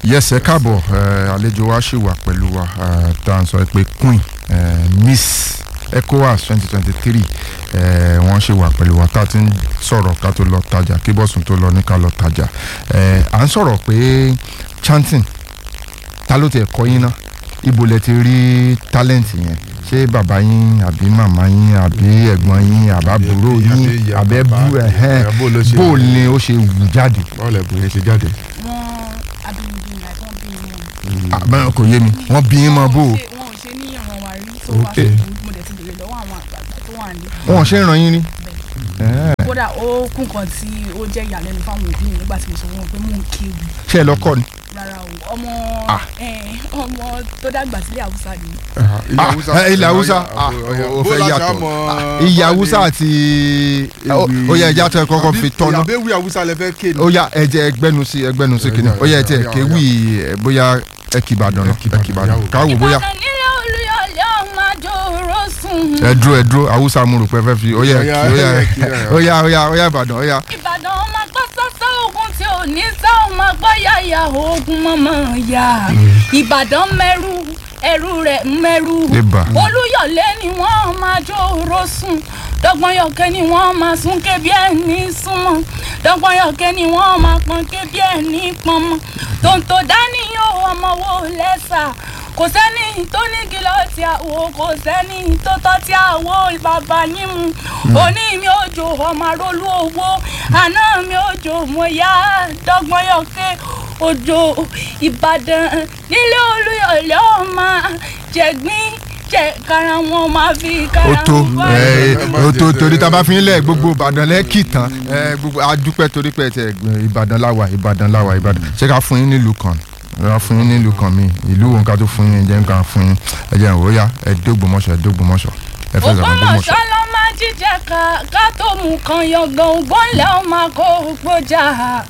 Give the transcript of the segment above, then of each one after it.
yes ẹ káàbọ̀ ẹ, àlejò wa ṣì wà pẹ̀lú wa ẹ, tá à ń sọ pé queen ẹ, miss ecowas twenty twenty three wọ́n ṣì wà pẹ̀lú wa tá a ti ń sọ̀rọ̀ ká tó lọ tajà kí bọ́sùn tó lọ ní ká lọ tajà ẹ, à ń sọ̀rọ̀ pé chanting ta ló tiẹ̀ kọ́ yín ná ibo lẹ ti rí talent yẹn ṣé bàbá yín àbí màmá yín àbí ẹ̀gbọ́n yín àbábúrò Àbí yín ìyá àbẹ́bú bàbá, ẹ̀hẹ́n ẹ̀, bó ló ṣe- bó ni ó ṣe wù jáde. báwo lẹ bùnrin ṣe jáde. wọn abínibí ni àti wọn bí wọn. àbẹ́rẹ́ kò yé mi wọ́n bí yín mọ́ bó o. wọn ò ṣe- wọn ò ṣe ní ìran wa rí tó wá Okay. ṣùgbọ́n mo dẹ̀ ti béèrè lọ́wọ́ àwọn àgbààgbà tó wà ní. wọn ò ṣe ń ràn yín rí. Ẹ̀, kódà ó kún kan tí ó jẹ́ ìyàlẹ́nu fáwọn òbí mi nígbà tí mo sọ fún wọn pé mò ń kéwì ṣé ẹ lọ́kọ́ ni. rárá o ọmọ Ah. eh, ọmọ tó dàgbà sílẹ̀ haúsá ni. Ah, ilẹ̀ Haúsá ah, ó fẹ́ yàtọ̀ Ah, ilẹ̀ Haúsá àti ó yẹ ẹja tẹ kọ́kọ́ fi tọ́nà àbẹ́wì Haúsá lẹ fẹ́ kéde. ó yá ẹjẹ ẹgbẹ́nu sí ẹgbẹ́nu sí kìíní ó yẹ ẹjẹ kéwì ẹ, bóyá ẹ kì Ìbàdàn náà ẹ kì Ìbàdàn káwọ bóyá ìbàdàn nílé olúyọ̀lé ọmọ àjòrò sùn. ẹ dúró ẹ dúró Haúsá mo rò pé ẹ fẹ́ fi ó yẹ Ó yá, ó yá ó yá, kí ẹ. ó yá ó yá ó yá Ìbàdàn ó yá. ìbàdàn ọmọ gbọ́ sọ́sọ́ ogun tí ò ní sá ọmọ gbọ́ yàyà ogun mọ́mọ́ yá ìbàdàn mẹ́rù ẹrú rẹ̀ mẹ́rù Ibà. olúyọ̀lé ni wọ́n máa jòrò sùn dọ́gbọ́nyọ̀kẹ́ ni wọ́n máa sún kébi ẹni súnmọ́ dọ́gbọ́nyọ̀kẹ́ ni wọ́n máa pọ́n kébi ẹni pọ́nmọ́ tòǹtò dání yóò ọmọ wo lẹ́sà kò sẹ́ni tó ní kìlọ̀ tí a wò kò sẹ́ni tó tọ́ tí a wò bàbá yín mu òní mi ò jò ọmọ arólú owó àná mi ò jò mo yá dọ́gbọ́nyọ̀kẹ́ òjò ìbàdàn nílé olúyọ̀lé ọmọ jẹ̀gbín jẹ kára wọn máa fi kára ó tó wọn bá ẹ ó tó torí tá a bá fi ń lẹ̀ gbogbo Ìbàdàn lẹ́kì tán ẹ gbogbo adúpẹ́ torí pé tẹ Ìbàdàn láwà Ìbàdàn láwà Ìbàdàn ṣé ká fún yín nílùú kan ká fún yín nílùú kan mi ìlú wo nǹkan tó fún yín jẹ́ nǹkan fún yín ẹ jẹ́ ìwò yá ẹ dógbòmọ̀ṣọ́ ẹ dógbòmọ̀ṣọ́ ẹ fẹ́ sọ̀rọ̀ gbòmọ̀ṣọ́. ògbómọ̀ṣọ́ ló máa jíjẹ ká ká tó mú kan yọgbọ́n ògbónlẹ̀ ó máa kó gbójà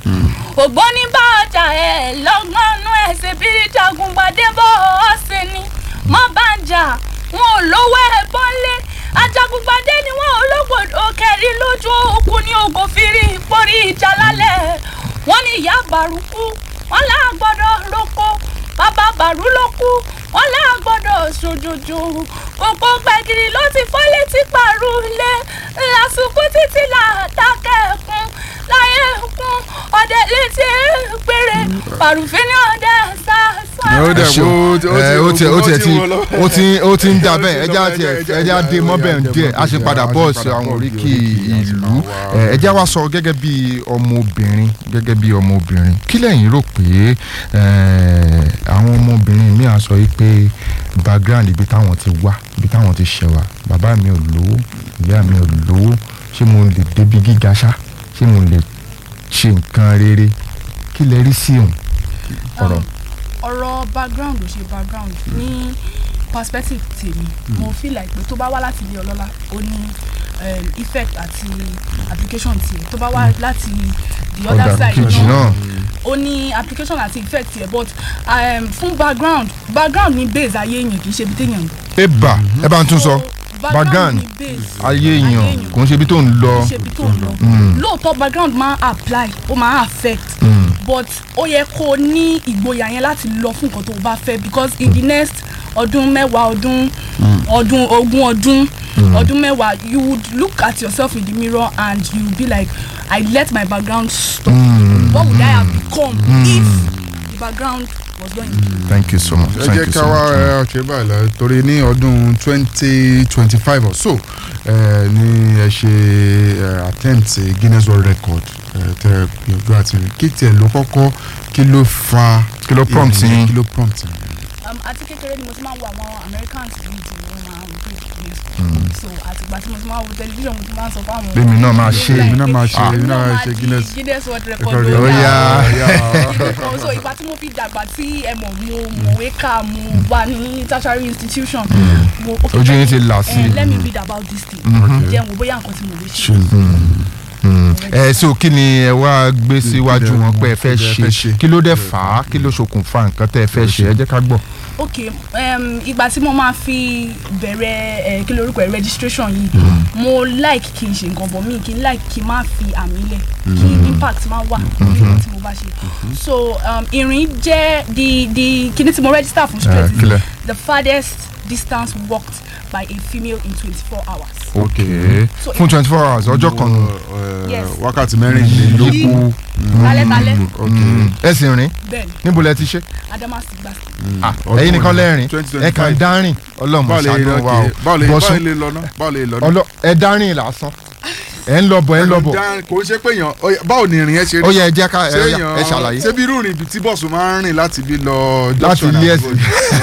ògbóní bá ọjà ẹ̀ lọ́gbọ́nú ẹ̀ ṣe bí jagungbadé bọ́ ọ ṣe ni mọ́ bá ń jà wọn ò lówó ẹ̀ bọ́lé ajagungbadé ni wọn ò lógbòdò kẹrin lójú òkú ní ògo fìrí ìpórí ìjà lálẹ́ wọn ní ìyá bàrúkú wọn là gbọ́dọ̀ roko bàbá bàrú ló kú wọn là gbọ́dọ̀ ṣòjòjò kókó gbẹ̀gìrì ló ti fọ́ létí pàrọ̀ lé lásìkò títí là dákẹ́ kún láyé kún ọdẹ létí péré pàrùfín ní ọdẹ sàṣà. Ẹ ó dẹ̀ Ẹ ṣeun. wo- ó ti- Ẹ, ó ti ó ti ó ti ti wọ́n lọ. ó ti ó ti ń da bẹ́ẹ̀ ẹja Ẹja- tiẹ̀ ẹja- ẹja ẹja- dé mọ́bẹ̀ ẹja- díẹ̀ a ṣe ẹja- padà ẹja- bọ́ọ̀sì padà àwọn bọ́ọ̀sì oríkì oríkì ìlú àti Ẹ, ẹja wa sọ gẹ́gẹ́ bí ọmọbìnrin gẹ́gẹ́ bí ọmọbìnrin kí lẹ́yìn rò pé ẹ, àwọn ọmọbìnrin mi à sọ yìí pé background ibi táwọn ti wá ibi táwọn ti ṣẹ̀ wá bàbá mi ò lówó ìyá mi ò lówó ṣé mo lè débi gíga ṣá ṣé mo lè ṣe nǹkan rere kí lẹ rí sí òun ọ̀rọ̀. ọ̀rọ̀ background ò ṣe background ní perspective tèmi mo feel like pé tó bá wá láti ilé ọlọ́lá ó ní um, effect àti application tiẹ̀ tó bá wá láti the other ọ̀dà side kejì náà. ó ní application àti effect tiẹ̀ but um, fún background background ní base ayé èèyàn kì í ṣe ibi téèyàn ń ẹ bà ẹ bá ń tún sọ So, background ní base ayé èèyàn kò ń ṣe ibi tó ń lọ. kì í ṣe ibi tó ń lọ lóòótọ́ background máa apply ó máa affect Mm. but ó yẹ kó o ní ìgboyà yẹn láti lọ fún nǹkan tó o bá fẹ́ because in the next ọdún mẹ́wàá ọdún ọdún ogún ọdún ọdún mẹ́wàá you would look at yourself in the mirror and you be like I let my background stop Mm. what would I have become if the background was going thank you so much ẹ thank jẹ́ you ká so wá much. ẹ, ṣe báyìí lọ torí ní ọdún twenty twenty five or so ẹ, ní ẹ ṣe ẹ, attempt Guinness World Record ẹ, tẹ gbìyànjú àti rìn kí tiẹ̀ ló kọ́kọ́ kí ló fa Kí ló prompt ìrìn yẹn? yín? kí ló prompt yín? um, àti kékeré ni mo ti máa ń wo àwọn Americans yìí tí wọ́n máa ń gbé ìgbésẹ̀ so àtìgbà tí mo ti máa ń wo tẹlifíṣàn mo ti máa ń sọ fáwọn Lèmi náà máa ṣe, èmi náà máa ṣe, Ah. èmi náà máa ṣe di Guinness Guinness World Record. Record Ó holder. yá. Nǹkan, so ìgbà tí mo fi dàgbà tí ẹ mọ̀ mo mọ̀wé kà mo wà ní tertiary institution mo okay, ojú yín ti là eh, sí let me read about this thing Mhm. jẹ́ wo bóyá nǹkan tí mo lè ṣe Ṣe- Mm. ẹ so kí ni ẹ wá gbé síwájú wọn pé ẹ fẹ́ kí lẹ fẹ́ ṣe ṣe. kí ló dé fà á kí ló ṣokùnfà nǹkan tẹ́ ẹ fẹ́ ṣe ẹ jẹ́ ká gbọ́. ok um, ìgbà tí mo máa fi bẹ̀rẹ̀ ẹ̀ kí lorúkọ ẹ̀ registration yìí mo like kí n ṣe nǹkan bọ̀ mí kí n like kí n má fi àmì lẹ̀ kí impact má wà lórí nǹkan tí mo bá ṣe so um, ìrìn jẹ́ the the kíní tí mo register fún straight kílẹ̀. is the farthest distance walked by a female in twenty-four hours. ok So- fún twenty four hours ọjọ́ kan nù. Eh, Yes. wákàtí mẹ́rìnlélógún Alẹ́-talẹ́ Mm. ẹ sì rìn bẹ́ẹ̀ni níbo lẹ ti ṣe. Adamasingba ọdún ẹ̀yin nìkan wo ni? lẹ́rìn 2025. ẹ kàn dárìn ọlọ́mọ báwo lè ṣàánú lọ wa o kí báwo lè báwo Bọ́sún, lè lọ ná báwo lè lọ ná. ọlọ ẹ dárìn lásán ẹ ń lọ bọ̀ ẹ ń lọ bọ̀ Dá- kò ń ṣe pé èèyàn ó yá, báwo ni ìrìn yẹn ṣe ó rí yẹ ẹ jẹ́ ká ẹ ṣé ó yá, èèyàn ẹ ṣàlàyé ṣé bí irú ìrìn ibi tí bọ́ọ̀sù máa ń rìn láti bí lọ láti junction ilé àbúrò ẹ̀sìn.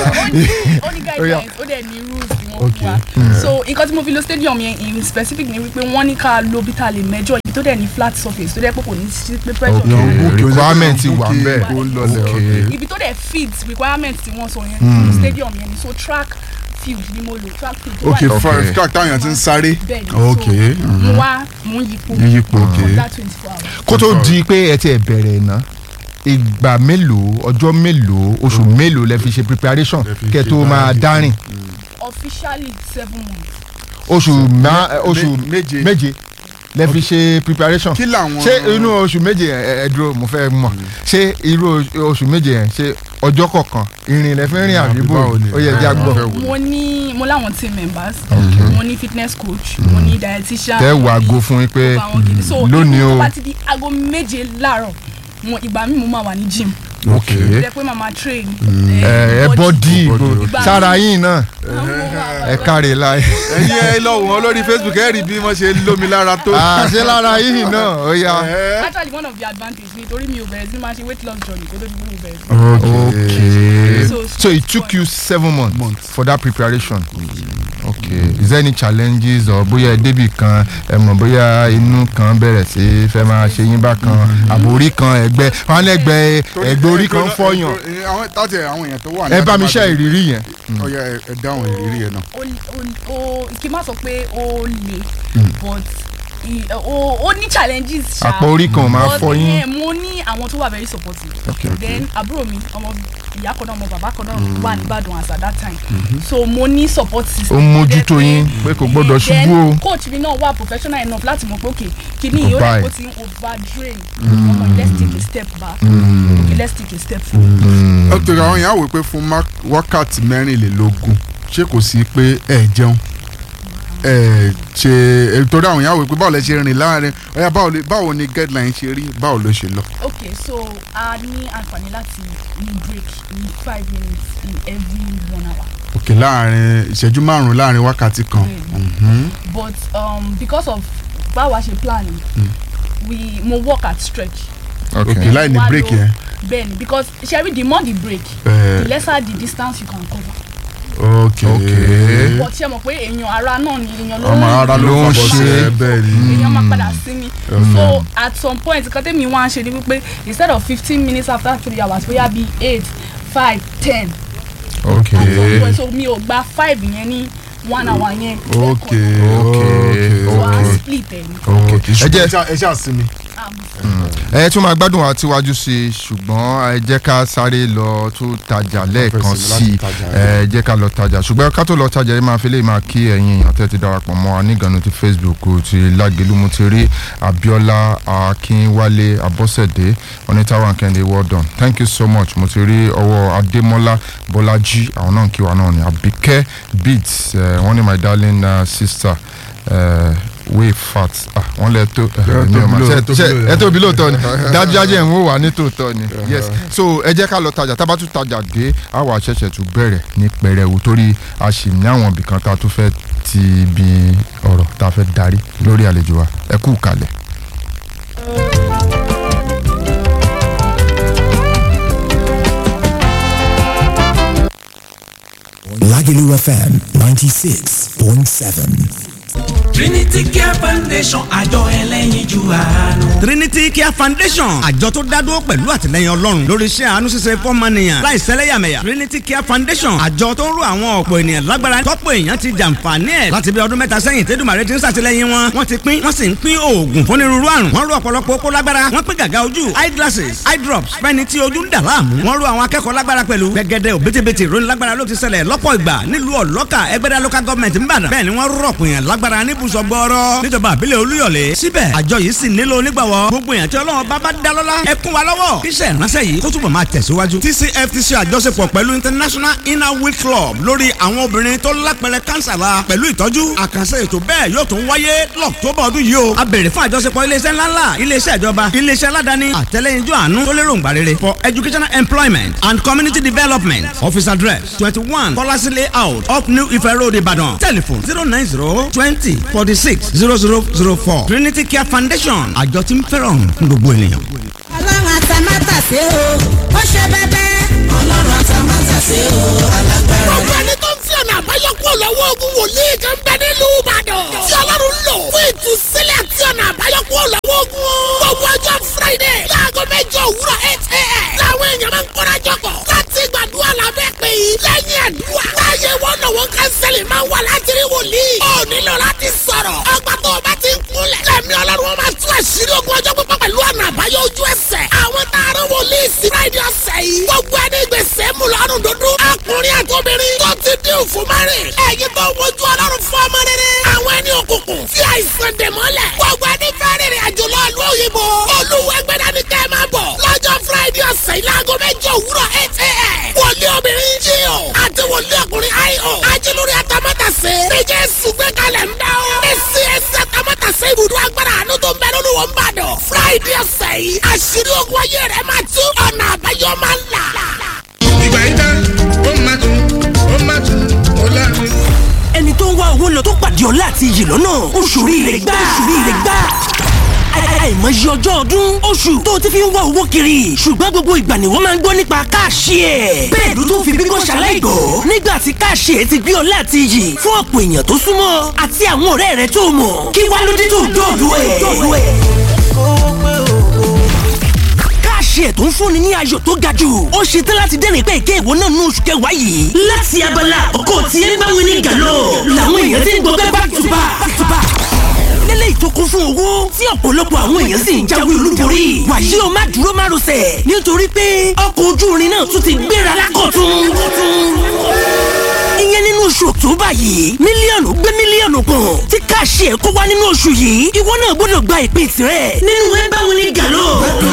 ó ní guidelines ó dẹ̀ ní rules tí wọ́n Okay. fún wa so nǹkan tí mo fi lo stadium yẹn in specific ni wípé wọ́n ní ká lo bí ta lè mẹ́jọ ibi tó dẹ̀ ní flat surface tó dẹ̀ pé kò ní sí pé pressure Okay. kan. Èèyàn book, requirement èèyàn wà book, ńbẹ̀. kó lọlẹ̀, Okay. okay. ibi tó dẹ̀ fit requirement tí wọ́n sọ yẹn nínú stadium yẹn ni so track field ni mo lò track field tó wà ok ní Okay. first track táwọn èèyàn ti ń sáré bẹ́ẹ̀ ni ok so mo wá mo ń yípo yíyípo ok for that twenty four hours. kó tó di pé ẹ ti ẹ̀ bẹ̀rẹ̀ ná ìgbà mélòó ọjọ́ mélòó oṣù mélòó lẹ fi ṣe preparation Lẹ fi kẹ́ ṣe tó máa báyìí. dárìn officially seven months. oṣù má- oṣù mé- méje. méje lẹ fi ṣe preparation kí làwọn ṣé inú oṣù méje yẹn ẹ ẹ dúró mo fẹ́ mọ̀ ṣé irú oṣù méje yẹn ṣé ọjọ́ kọ̀ọ̀kan ìrìn lẹ fi rìn Àbí àbíbò báwo ni? ó yẹ já Báwo gbọ́ fẹ́ wò ni? mo ní mo láwọn team members mo ní fitness coach mo ní dietitian tẹ́ mo wàá ní go fún yín pé gbogbo àwọn kìíní. so lónìí tó o bá ti di aago méje láàárọ̀ mo ìgbà mi mo máa wà ní gym ok jẹ́ pé màmá train ẹ ẹ bọ́dì body. sára yín náà ẹ káre láì ẹ̀yin ẹ lọ wò wọ́n lórí facebook ẹ rí bí wọ́n ṣe lómi lára tó. àṣẹ lára yín náà ó yá. Eh, actually one of the advantage ni torí mi ò bẹ̀rẹ̀ sí máa ṣe weight loss journey kó tó di pé mo bẹ̀rẹ̀ sí. Okay. So- So it took you seven months, Months. for that preparation. Okay. Is there any challenges or bóyá ẹ débì kan ẹ mọ̀ bóyá inú kan bẹ̀rẹ̀ sí fẹ́ máa ṣe yín bákan àbórí kan ẹgbẹ́ wọn lẹ́gbẹ́ torí- ẹgbẹ́ orí kan torí- fọyàn. torí- àwọn táti àwọn èèyàn tó wà ní Ẹ bá mi ṣe Adamaden. ìrírí yẹn. Ó yá, ẹ ẹ dáhùn ìrírí yẹn náà. ó ó ó kí n má sọ pé ó le but i- ó ó ní challenges ṣá Àpò orí kan ò máa But, fọ yín. eh, mo ní àwọn tó wà very supportive Okay, okay. then àbúrò mi ọmọ ìyá kan náà ọmọ bàbá kan náà wà nìbàdàn as at that time so mo ní support system Ó ń mójútó Jẹ́ pé- yín pé kò gbọ́dọ̀ Eh, then ṣubú o. coach mi náà wà professional enough láti mọ̀ pé okay kìíní Kò yìí ó bá lè ẹ̀. kó ti ń over drain ọmọ let's take a step back okay let's take a step forward. ó tẹ̀lé àwọn èèyàn wò pé fún má- wákàtí mẹ́rìnlélógún ṣé kò sí pé ẹ jẹun ẹ ṣe ẹ, torí àwọn èèyàn wò pé báwo lẹ ṣe rìn láàrin ọyá báwo lè- báwo ni guideline ṣe rí báwo ló ṣe lọ. okay so a ní àǹfààní láti ní break ní five minutes in every one hour. òkè láàrin ìṣẹ́jú márùn-ún láàrin wákàtí kan. Mhm. but um, because of báwa ṣe plan we mo work at stretch. òkè Okay. láì ní Wá break lo- yẹn. bẹ́ẹ̀ni because ṣebí the more the break Eh. the lesser the distance you can cover. ok Okay. but ṣe mọ̀ pé èèyàn ara náà ni èèyàn ló ọmọ ara ló ló ń ń ṣe ṣe. bẹ́ẹ̀ ni. èèyàn máa padà sí ni so at some point nǹkan tẹ́mi wá ń ṣe ni wípé instead of fifteen minutes after three hours bóyá bíi eight five ten at some Okay. point so mi ò gba five yẹn ní one hour yẹn. ok Okay. so a Okay. split ẹ̀ ni. Okay. ẹ Ẹ jẹ́ jẹ́ ẹ ṣáà sinmi. ẹ tún máa gbádùn wa tíwájú sí i ṣùgbọ́n ẹ jẹ́ ká sáré lọ tún tajà lẹ́ẹ̀kan fẹsẹ̀ sí i láti tajà, ẹ jẹ́ ká lọ tajà ṣùgbọ́n ká tó lọ tajà ẹ máa fi lè máa kí ẹ̀yin èèyàn tẹ́ ti darapọ̀ mọ́ wa nígànnú ti Facebook ti Lágelú mo ti rí Abíọ́lá Akínwálé Abọ́sẹ̀dé onítàwọn akẹ́ndé well done thank you so much mo ti rí ọwọ́ Adémọ́lá Bọ́lájí àwọn náà ń kí wa náà ní Àbíkẹ́ beats eh, wọ́n ní my darling uh, sister uh, way fat ah wọ́n lẹ tó Ẹ mi ò mọ̀. tóbi Ṣé- lóòótọ́, ṣé- tóbi ẹ tóbi lóòótọ́ ni dájúdájú ẹ̀ ń wò wá ní tòótọ́ ni yes so ẹ jẹ́ ká lọ tajà tá a bá tún tajà dé a wà ṣẹ̀ṣẹ̀ tún bẹ̀rẹ̀ ní pẹrẹwu torí a sì ní àwọn ibìkan tá a tún fẹ́ ti ibi ọ̀rọ̀ tá a fẹ́ darí lórí àlejò wa ẹ kú kalẹ̀. Lagelu FM 96.7. Trinity Care Foundation àjọ ẹlẹ́yinjú àánú. Trinity Care Foundation àjọ tó dádúró pẹ̀lú àtìlẹyìn Ọlọ́run lórí iṣẹ́ àánú ṣíṣe fọ́mọnìyàn láì sẹ́lẹ̀yàmẹ̀yà Trinity Care Foundation àjọ tó ń ro àwọn ọ̀pọ̀ ènìyàn lágbára tọ́pọ̀ èèyàn ti jàǹfààní ẹ̀ láti bí ọdún mẹ́ta sẹ́yìn tẹ́dùmàrè ti ń ṣàtìlẹyìn wọn wọ́n ti pín wọ́n sì ń pín oògùn fúnirúurú àrùn wọ́n ro ọ̀pọ̀lọpọ̀ okó lágbára wọ́n pín gàgà ojú eye glasses eye drops fẹ́ni tí ojú ń dà láàmú wọ́n ro àwọn akẹ́kọ̀ọ́ lágbára pẹ̀lú gẹ́gẹ́dẹ́ òbítíbitì ìròyìn lágbára ló ti ṣẹlẹ̀ lọ́pọ̀ ìgbà nílùú ọ̀lọ́kà ẹgbẹ́dá local government ń bàdàn bẹ́ẹ̀ ni wọ́n rọ̀pọ̀ èèyàn lágbára níbùsọ̀ gbọ́ọ́rọ́ níjọba àbílẹ̀ olúyọ̀lé síbẹ̀ àjọ yìí sì nílò onígbàwọ́ gbogbo èèyàn tí ọlọ́run bá bá dá lọ́lá ẹ kún wa lọ́wọ́ kíṣẹ́ ìránṣẹ́ yìí kó túbọ̀ máa tẹ̀síwájú. TCF ti ṣe àjọṣepọ̀ pẹ̀lú International Inner Wheel Club lórí àwọn obìnrin tó lápẹrẹ kánsà la pẹ̀lú ìtọ́jú àkànṣe ètò bẹ́ẹ̀ yóò tún wáyé lọ́któbà ọdún yìí o. a béèrè fún àjọṣepọ̀ iléeṣẹ́ ńláńlá iléeṣẹ́ ìjọba iléeṣẹ́ aládàáni àtẹlẹ́yinjú àánú tó lérò ńgbà rere for educational employment and community development office address twenty one Kọ́lásí layout up New Ife Road Ìbàdàn telephone zero nine zero twenty forty six zero zero zero four Trinity Care Foundation àjọ tí ń fẹ́ràn fún gbogbo ènìyàn. ọlọ́run àtàmátàsé o ó ṣe bẹ́bẹ́. ọlọ́run àtàmátàsé o alágbára. gbogbo ẹni tó ń fi ọ̀nà àbáyọ kúrò lọ́wọ́ ogun wòlíì kan bẹ nílùú ìbàdàn. tí ọlọ́run ń lò fún ìtúsílẹ̀ àti ọ̀nà àbáyọ kúrò lọ́wọ́ ogun. gbogbo ọjọ́ friday láago mẹ́jọ òwúrọ̀ eight a.m. làwọn èèyàn máa ń kóra jọpọ̀ láti gbàdúrà lábẹ́ pé lẹ́yìn àdúrà. láàyè wọn náà wọn kánsẹ́lì máa wà láti rí wòlíì. ó nílò láti sọ̀rọ̀. ọgbà tó o bá ti ń kúnlẹ̀. lẹ́mí ọlọ́run wọn máa tú àṣírí ogun ọjọ́ pípọ́ pẹ̀lú ọ̀nà àbáyọ ojú ẹsẹ̀. àwọn taaró wòlíì sí friday ọ̀sẹ̀ yìí. gbogbo ẹni gbèsè mú lọ́rùn dúdú. ọkùnrin àtòbìnrin tó ti dín òfin márìn. ẹ̀yin tó wojú ọlọ́run fún ọmọ rere. àwọn ẹni òkùnkùn fi àìsàn dè mọ́lẹ̀. gbogbo ẹni fẹ́ rìnrìn àjò lọ ìlú òyìnbó. olúwẹ̀gbẹ̀dá ni kẹ́ ẹ máa bọ̀. lọ́jọ́ friday ọ̀sẹ̀ yìí láago mẹ́jọ òwúrọ̀ eight a.m. wòlíì obìnrin jíò àti wòlíì ọkùnrin io. ajílórí atamátàsé. níjẹ́ sùgbẹ́ kalẹ̀ ń dá o. èsì ẹsẹ̀ atamátàsé ibùdó agbára àánú tó ń bẹ lórí wọn bàdàn. friday ọ̀sẹ̀ yìí àṣírí ogun ayé rẹ̀ máa tú ọ̀nà àbáyọ máa ń là. ìgbà yìí tán ó máa tún ó máa tún ó láàrin. ẹni tó ń wá owó lọ tó pàdé ọlá àti iyì lọ́nà oṣù rire gbà oṣù rire gbà àìmọye ọjọ́ ọdún oṣù tó ti fi ń wá owó kiri ṣùgbọ́n gbogbo ìgbà ni wọ́n máa ń gbọ́ nípa káàṣì ẹ̀. bẹ́ẹ̀ ló tún fi bíbọ́ ṣaláìgbọ́ nígbà tí káàṣì ẹ̀ ti gbé ọlá àti iyì fún ọ̀pọ̀ èèyàn tó súnmọ́ àti àwọn ọ̀rẹ́ rẹ̀ tó mọ̀ kí wá ló dé tó dọ̀dọ̀ ẹ̀. káàṣì ẹ̀ tó ń fúnni ní ayọ̀ tó ga jù ó ṣe tán láti dẹ́rìn pé ìké ìwọ náà nú oṣù kẹwàá yìí. láti abala ọkọ tí ẹ bá wí ní gàlọ́ làwọn èèyàn ti ń gbọ́ pé back to back back to back lélẹ̀ ìtókun fún owó tí ọ̀pọ̀lọpọ̀ àwọn èèyàn sì ń jáwé olúborí. wàyí o má dúró má rọsẹ̀ nítorí pé ọkọ̀ ojú irin náà tún ti gbéra lákọ̀tún. ìyẹn nínú oṣù October yìí mílíọ̀nù gbé mílíọ̀nù kan tí káàṣì ẹ̀ kó wá nínú oṣù yìí ìwọ náà gbọ́dọ̀ gba ìpín tirẹ̀ nínú ẹ báwo ni gàlọ́.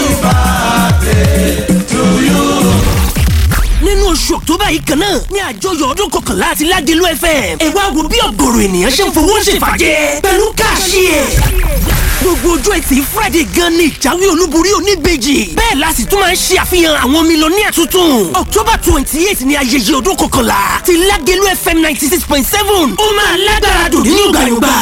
nínú oṣù October yìí kan náà ní àjọyọ̀ ọdún kọkànlá àti ládìlú FM ẹ wá wo bí ọ̀gọ̀rọ̀ ènìyàn ṣe ń fowó ṣèfàjẹ́ pẹ̀lú káàṣì ẹ̀ gbogbo ojú ẹtì Friday gan ni ìjáwé olúborí oníbejì bẹ́ẹ̀ la sì tún máa ń ṣe àfihàn àwọn mílíọ̀nìyà tuntun October twenty eight ni ayẹyẹ ọdún kọkànlá ti lágẹ̀lú FM ninety six point seven ó máa lágbára dùn nínú gbàyàngbà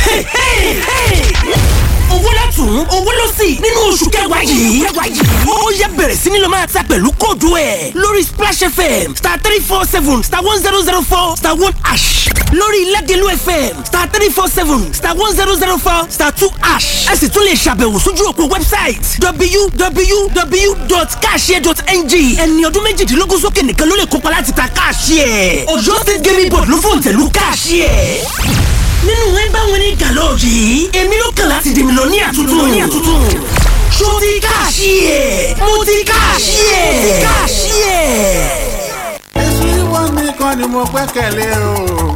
owó látún owó ló sì nínú oṣù kẹwàá yìí ó yẹ bẹ̀rẹ̀ sí ni lọ máa ta pẹ̀lú kóòdù ẹ̀ lórí Splash FM star three four seven star one zero zero four star one ash lórí Ládìlú FM star three four seven star one zero zero four star two ash ẹ sì tún lè ṣàbẹ̀wò sójú òpó website www.cashier.ng ẹni ọdún méjìdínlógún sókè nìkan ló lè kópa láti ta cashier Ọ̀yọ́ State Gaming Board ló fòǹtẹ̀lù cashier nínú ẹ bá wọn ní gàlọ́ yìí èmi ló kàn láti dèmi lọ ní àtúntò ní àtúntò ṣó ti káàṣì ẹ̀ mo ti káàṣì ẹ̀ káàṣì ẹ̀. èsì wọn nìkan ni mo gbẹ́kẹ̀lé o.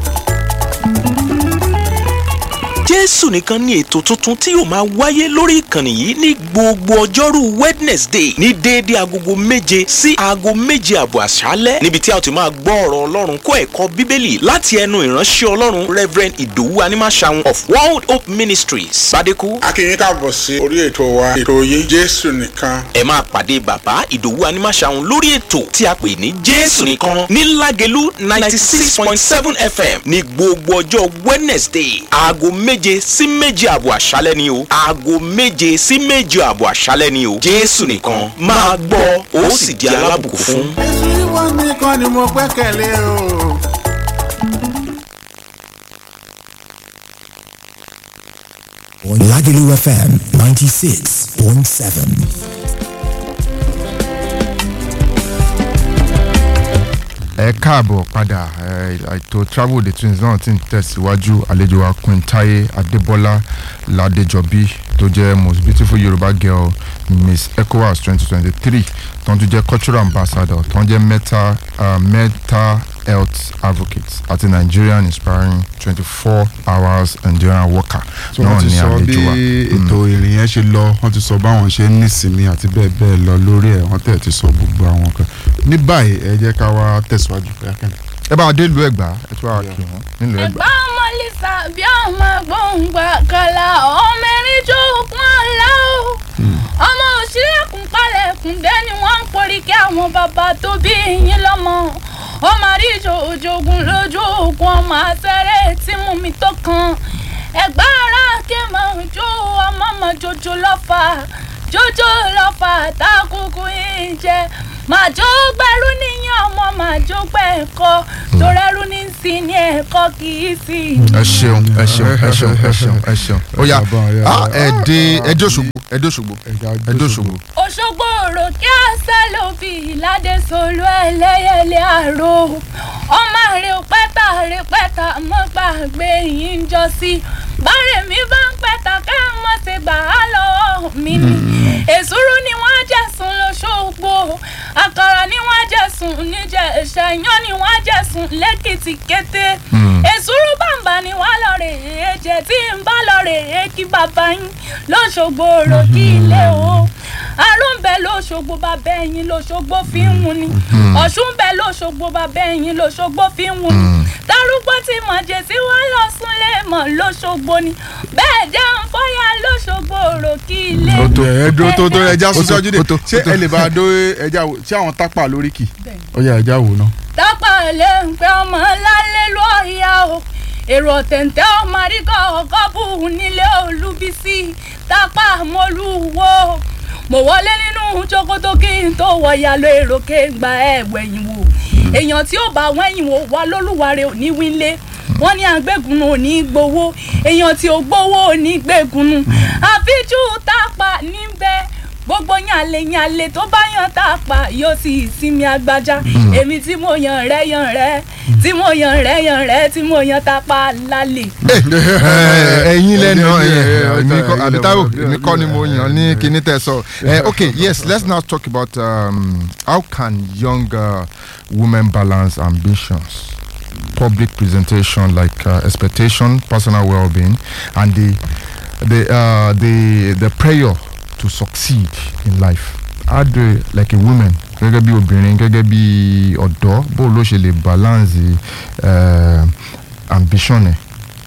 jésù nìkan ní ètò tuntun tí yóò máa wáyé lórí ìkànnì yìí ní gbogbo ọjọ́rú wednesday ní déédéé agogo méje sí aago méje àbọ̀ àṣálẹ́ níbi tí a ti máa gbọ́ ọ̀rọ̀ ọlọ́run kó ẹ̀kọ́ bíbélì láti ẹnu ìránṣẹ́ ọlọ́run reverend ìdòwú animasaun of world hope ministries badeku. a kí yín káàbọ̀ sí orí ètò wa ètò yìí jésù nìkan. ẹ máa pàdé bàbá ìdòwú animasaun lórí ètò tí a pè ní jésù nìkan ní lágẹ̀lú ninety six point seven fm ní gbogbo ọjọ́ wednesday aago méje sí méje àbọ̀ àṣálẹ́ ni o aago méje sí méje àbọ̀ àṣálẹ́ ni o jésù nìkan máa gbọ́ ó sì di alábùkún fún. èsì wọn nìkan ni mo gbẹ́kẹ̀lé o. Lagelu FM 96.7. ẹ káàbọ̀ padà ẹ, ètò travel the twins náà ti ń tẹ̀síwájú àlejò wa queen taye adébọ́lá ládéjọbí tó jẹ́ most beautiful yorùbá girl miss ecowas twenty twenty three tó ń tún jẹ́ cultural ambassador tó ń jẹ́ mental uh, mental health advocate àti nigerian inspiring twenty four hours endurance worker tí wọ́n ti sọ bí ètò ìrìn yẹn ṣe lọ wọ́n ti sọ báwọn ṣe ń nísinmi àti bẹ́ẹ̀ bẹ́ẹ̀ lọ lórí ẹ̀ wọ́n tẹ̀ ti sọ gbogbo àwọn kan ní báyìí ẹ jẹ́ ká wá tẹ̀síwájú kẹ́kẹ́. ẹ bá a dé ìlú ẹ̀gbá ẹ tún wá kí wọn nílùú ẹ̀gbá. ẹ̀gbá ọmọ lisa bí ọmọ gbòǹgbà kàlà ọmọ erin jókòó ọ̀la o ọmọ òṣìlẹ̀kùn palẹ̀kùn dé ni wọ́n ń porí kí àwọn bàbá tó bí yín lọ́mọ ọmọ àríjò òjògùn lójú ògùn ọmọ àṣẹrẹ tí mú mi tó kan ẹ̀gbá ara kí n máa jó ọmọ ọmọ jòjò lọ́fà jòjò lọ́fà tákùkù yín jẹ màá jó gbẹrú níyàn ọmọ màá jó gbẹ̀kọ́ torẹ́rú ní sí ní ẹ̀kọ́ kì í sí. ẹ ṣeun ẹ ṣeun ẹ ṣeun ẹ ṣeun ẹ ṣeun ó yá ah, ẹ dé ẹjọ́ ṣògbó ẹjọ́ ṣògbó ẹjọ́ ṣògbó. òṣogbo òrò kí àṣà ló fi ìlàdé solo ẹlẹ́yẹlé àrò ọmọ rẹ pẹ́tà rẹ pẹ́tà mọ́ gbàgbé yìí ń jọ sí bárẹ̀ mi bá ń pẹ́tà ká mọ́ ṣe gbà á lọ́wọ́ mi ni èsúrú ni wọ́n jẹ̀sùn lọ́ṣọ́gbó àkàrà ni wọ́n jẹ̀sùn níjẹ̀ ìṣẹ̀yán ni wọ́n jẹ̀sùn lẹ́kìtì kété èsúrú bàǹbà ni wọ́n lọ rè é jẹ tí ń bá lọ rè é kí bàbá yín lọ́ṣọ́gbó rò kí ilé o àrùn bẹ lọ́ṣọ́gbó bàbá ẹ̀yìn lọ́ṣọ́gbó fi ń wù ni ọ̀ṣun bẹ lọ́ṣọ́gbó bàbá ẹ̀yìn lọ́ṣọ́gbó fi ń wù ni darúgbó tí mọ̀jẹ̀ tí wọ́n lọ súnlé mọ̀ lọ́ṣọ́gbó ni bẹ́ẹ̀ jẹ́ ń fọ́yà lọ́ṣọ́gbó rò kí ilé ó tó ẹ dúró tó tó ẹja Ó tó, sísọjú dé ó tó, ṣé ó tó. ẹ lè bá a dó ẹja wò ṣé àwọn tápà lórí kì ó yá ẹja wò náà. dápà lè ń pẹ́ ọmọ lálẹ́ lọ́ọ̀yà o èrò ọ̀tẹ̀ǹtẹ̀ ọmọ àríkọ̀ ọ̀kọ́ bù nílé olúbísí tápà mọ́lúwo mo wọlé nínú ṣòkòtò kí n tó wọ̀yà lọ èrò kéńgbà ẹ̀ wẹ̀yìn wò èèyàn tí ó bá wẹ̀yìn wò wá lólùwárẹ̀ ò ní wílé wọ́n ní àgbẹ̀gùn ò ní gbowó èèyàn tí ò gbowó ò ní gbẹ̀gùn àfijú tápà níbẹ̀ gbogbo yànlẹ yànlẹ tó bá yàn tá a pa yóò sì sinmi agbájá èmi tí mo yàn rẹ yàn rẹ tí mo yàn rẹ yàn rẹ tí mo yàn tá a pa lálẹ́. ẹyin lẹnu Ẹyin, ẹyin, èmi kọ́ ẹyin àbí lẹ táwọn wà, èmi kọ́ ni mo yàn ní kíní tẹ sọ. Eh, okay yes let's now talk about um, how can young uh, women balance ambitions public presentation like uh, expectation personal well-being and the the uh, the the prayer to succeed in life how do like a woman gẹ́gẹ́ bí obìnrin gẹ́gẹ́ bí ọ̀dọ́ bó ló ṣe lè balance uh, ambition ẹ̀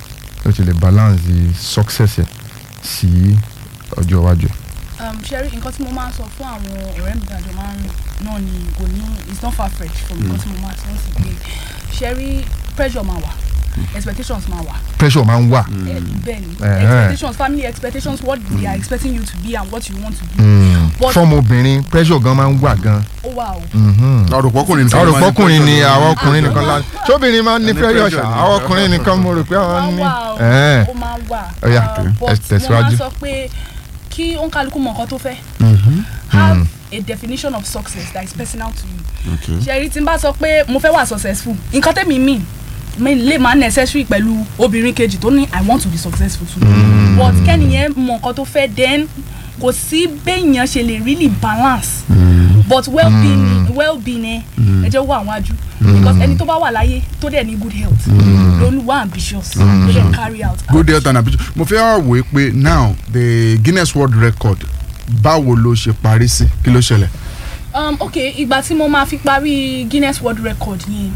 ló ṣe lè balance success ẹ̀ sí ọjọ́ iwájú. ṣẹ́rí nǹkan tí mo máa ń sọ fún àwọn ọ̀rẹ́ mi dájọ́ máa ń rìn náà ni kò ní it's not far fetched from nǹkan tí mo máa sọ sí pé ṣẹ́rí pressure máa wà expectations máa wà. pressure máa ń wà. Eh, bẹ́ẹ̀ni Eh, eh. expectations family expectations what they are expecting you to be and what you want to be. Mm. But- fọ́ọ̀mù obìnrin pressure gan máa ń wà gan. ó wà o. àròpọ̀kùnrin nìkan àwọn máa ní ọkùnrin ni pressure. àwọn ọkùnrin nìkan la tóbìnrin máa ń ní Ní pressure pressure ṣá ni. àwọn ọkùnrin nìkan mo rò pé àwọn ní. ó máa wà Eh. o ó máa wà Ó yá, Uh, ẹ but mo tẹ̀síwájú. máa sọ pé kí òǹkálukú mọ nǹkan tó fẹ́ Mhm. have Mm. a definition of success that is personal to you Okay. ṣe rí tí n bá sọ pé mo fẹ́ wà successful nǹkan tẹ́mi mean mi lè máa necessary pẹ̀lú obìnrin kejì tó ní i want to be successful too Mm. but kẹ́niyẹn mọ nǹkan tó fẹ́ then kò sí béèyàn ṣe lè really balance but well being well being ẹ ẹ jẹ́ wọ àwọn ajú because ẹni tó bá wà láyé tó dẹ̀ ní good health ló wà ambitious ló dẹ̀ carry out good health and ambition mo fẹ́ wá wò ó pé now the guinness world record báwo ló ṣe parí sí kí ló ṣẹlẹ̀. um, ok ìgbà tí mo máa fi parí guinness world record yẹn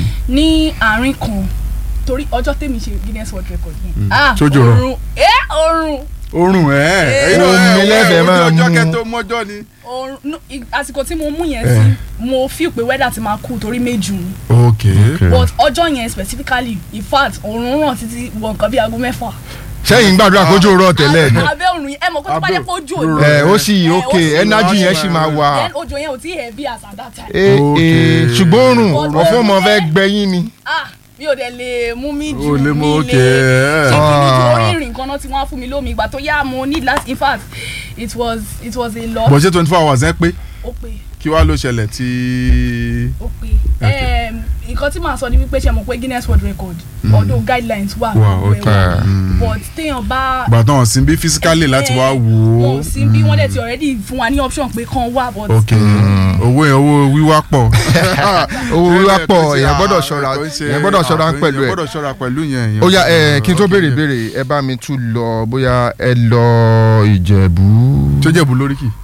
ní àárín kan torí ọjọ́ tèmi ṣe guinness world record yẹn. ah Sójú rọ. oorun ẹ oorun oorun ẹ Eh. ẹyin náà Omi ẹ lẹ́fẹ̀ẹ́ ẹ máa ojú ọjọ́ mú. kẹtó mọ́jọ́ ni. oorun no, ig- àsìkò tí mo mú yẹn Eh. sí mo feel pé weather ti máa cool torí méjì ni ok but ọjọ́ yẹn specifically in fact oorun ràn títí wọ nǹkan bí aago mẹ́fà. sẹ́yìn gbàdúrà kójú rọ̀ tẹ́lẹ̀ ni. abẹ́ oorun yẹn ẹ mọ̀ pé tó bá jẹ́ pé ojú òjò ẹ ó sì Eh, ok ó sì- energy yẹn sì máa wà. then ojú yẹn ò tí heavy as at that time. Eh, eh, ṣùgbọ́n òrùn But ọ̀fọ́ ọmọ oorun fẹ́ yẹn- gbẹ̀yìn ni. ah mi ò dẹ̀ lè mú mi jù O lè mú, mi okay, lè eh. ṣe kí ni Ah. torí ìrìn kan náà tí wọ́n á fún mi lómi ìgbà tó yá mo ní last in fact it was it was a lot bọ̀ ṣé twenty four hours ẹ pé ó pé kí wàá ló ṣẹlẹ̀ tí. ó pé Em, nǹkan tí màá sọ ni wípé ṣe mọ̀ pé Guinness World Record Mm. although guidelines wà Wà, gbogbo ẹ̀ okay. wà, Mm. but téèyàn bá gbàtàn ọ̀sìn bí physically láti wá wò ó. wọn ò sí bí wọ́n dẹ̀ ti already fún wa ní option pé kàn wá but ok owó yẹn owó wíwá pọ̀. owó wíwá pọ̀ èèyàn gbọ́dọ̀ ṣọ́ra èèyàn gbọ́dọ̀ ṣọ́ra pẹ̀lú èèyàn ẹ̀ gbọ́dọ̀ ṣọ́ra pẹ̀lú yẹn. ó yá ẹ kí n tó béèrè béèrè ẹ bá mi tún lọ bóyá ẹ lọ ìjẹ̀bú. tó jẹ̀bú lórí kì.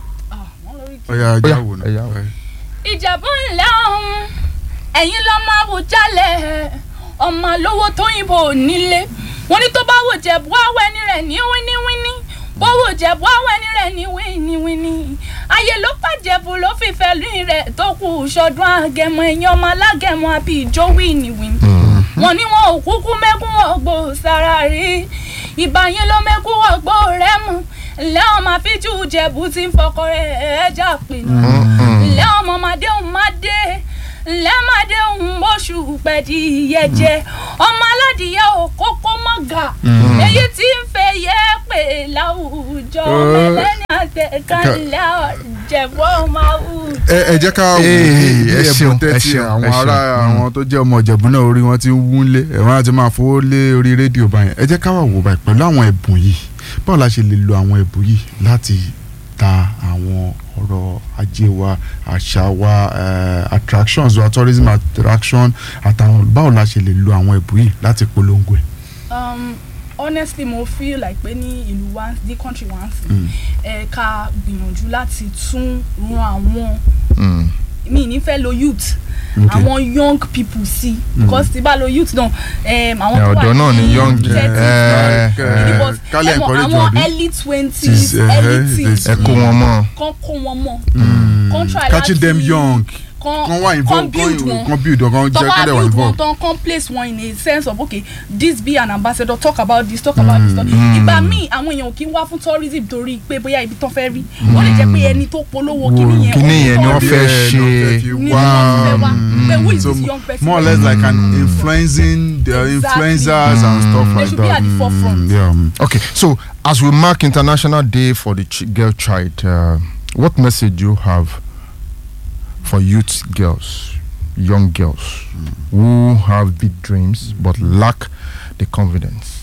ó yá ajá wò ẹ yá náà. ìjẹ̀bú ńlẹ̀ ọ̀hún ẹ̀yin lọ́ máa wò jálẹ̀ ọmọ lówó tóyìnbó nílé wọn ní tó bá wò jẹ̀bú àwẹ̀ ni rẹ̀ ní wíníwíní bó wò jẹ̀bú àwẹ̀ ni rẹ̀ ní wíníwíní ayé ló pàjẹ́bù ló fìfẹ́ lóyún rẹ̀ tó kù sọdún àgẹ̀mọ ẹ̀yìn ọmọ alágẹ̀mọ àbí ìjó wíníwíní wọn ní wọn ò kúkú mẹ́kún ọgbó sára rí ìbá yín ló mẹ́kún ọgbó rẹ̀ mú ǹlẹ́ ọmọ àfíjú jẹ̀bú ti ń fọkọ rẹ̀ ẹja pinnu ǹlẹ́ ọmọ màdé òun má dé ǹlẹ́ màdé òun oṣù pẹ̀dí yẹjẹ ọmọ aládìyẹ òkókó mọ́gà èyí tí ń fẹ́ yẹ pé láwùjọ mẹ́lẹ́ni àtẹ̀kánlẹ̀ ọ̀jẹ̀bọ́ máa wù. ẹ ẹ jẹ́ ká wò ó Ee, bí ẹ ẹ̀bùn ṣeun, ẹ tẹ́tí ṣeun, àwọn ẹ ṣeun. ará àwọn tó jẹ́ ọmọ ìjẹ̀bú náà orí wọn ti ń wúlé ẹ̀wọ̀n àti máa fowó lé orí rédíò báyẹn ẹ jẹ́ ká wà wò báyìí pẹ̀lú àwọn ẹ̀bùn yìí báwo la ṣe lè lo àwọn ẹ̀bùn yìí láti ta àwọn ọ̀rọ̀ ajé wa àṣà wa eh, attractions wa tourism attraction àtàwọn báwo la ṣe lè lo àwọn ẹ̀bùn yìí láti polongo ẹ̀. um, honestly mo feel like pé ní ìlú wa ní country wa ń sìn Mm. ẹ ká gbìyànjú láti tún ran àwọn Mm. mi ní fẹ́ lo youth Okay. àwọn young people sí Mm. because tí bá lo youth náà um, àwọn Ẹ, tó ọ̀dọ́ wà náà ni ní young, thirties eh, náà, eh, because ká lè ẹ mọ̀, encourage àwọn wọn bí? early Tis, twenties eh, early teens ẹ kó wọn mọ́. kán kó wọn mọ́ Mm. kán try catching láti them young kán kán wà involved kán build wọn kán build wọn kán tọ́ jẹ́ bá kán dẹ̀ wà build wọn involved. tán kán place wọn in a sense of okay this be an ambassador talk about this talk about this talk Mm. ìgbà míì àwọn èèyàn kì í wá fún tourism torí pé bóyá ibi tán fẹ́ rí ó lè jẹ́ pé ẹni tó polówó kíní yẹn kíní yẹn ni wọ́n fẹ́ Yeah, ṣe. no fẹ́ fi Ní wá, wọ́n fẹ́ wá. mm, Pé who is so this young person? more or less like an influencing the Exactly. influencers and stuff They like should be that. at the forefront. Mm, yeah. mm. Okay, so as we mark International Day for the ch- Girl Child, uh, what message do you have for youth girls, young girls who have big dreams but lack the confidence?